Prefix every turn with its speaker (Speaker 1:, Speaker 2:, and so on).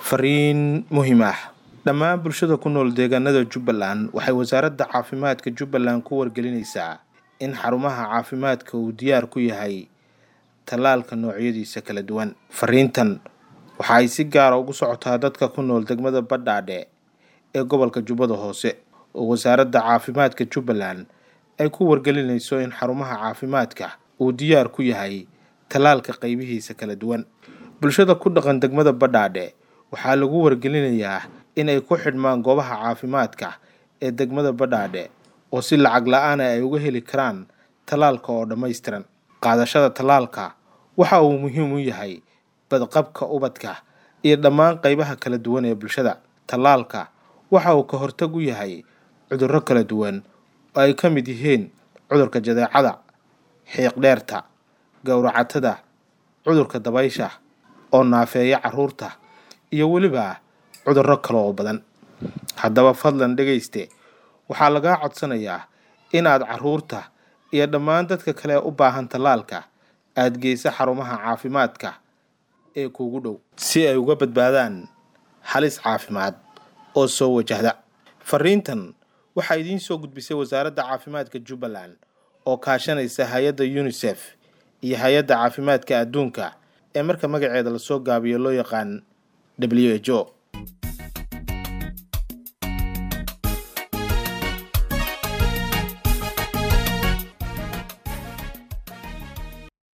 Speaker 1: fariin muhiim ah dhammaan bulshada ku nool deegaanada jubbaland waxay wasaaradda caafimaadka jubbaland ku wargelinaysaa in xarumaha caafimaadka uu diyaar ku yahay tallaalka noocyadiisa kala duwan fariintan waxa ay si gaara ugu socotaa dadka ku nool degmada badhaadhe ee gobolka jubbada hoose oo wasaaradda caafimaadka jubbaland ay ku wargelinayso in xarumaha caafimaadka uu diyaar ku yahay tallaalka qaybihiisa kala duwan bulshada ku dhaqan degmada badhaadhe waxaa lagu wargelinayaa inay ku xidhmaan goobaha caafimaadka ee degmada badhaadhe oo si lacag la-aana ay uga heli karaan tallaalka oo dhammaystiran qaadashada tallaalka waxa uu muhiim u yahay badqabka ubadka iyo dhammaan qaybaha kala duwan ee bulshada tallaalka waxa uu ka hortag u yahay cudurro kala duwan oo ay ka mid yihiin cudurka jadeecada xiiqdheerta gowracatada cudurka dabaysha oo naafeeya carruurta iyo weliba cudurro kale oo badan haddaba fadlan dhegayste waxaa lagaa codsanayaa inaad carruurta iyo dhammaan dadka kale u baahan tallaalka aada geysa xarumaha caafimaadka ee kuugu dhow si ay uga badbaadaan halis caafimaad oo soo wajahda fariintan waxaa idiin soo gudbisay wasaaradda caafimaadka jubbaland oo kaashanaysa hay-adda unisef iyo hay-adda caafimaadka adduunka ee marka magaceeda lasoo gaabiyo loo yaqaan w h o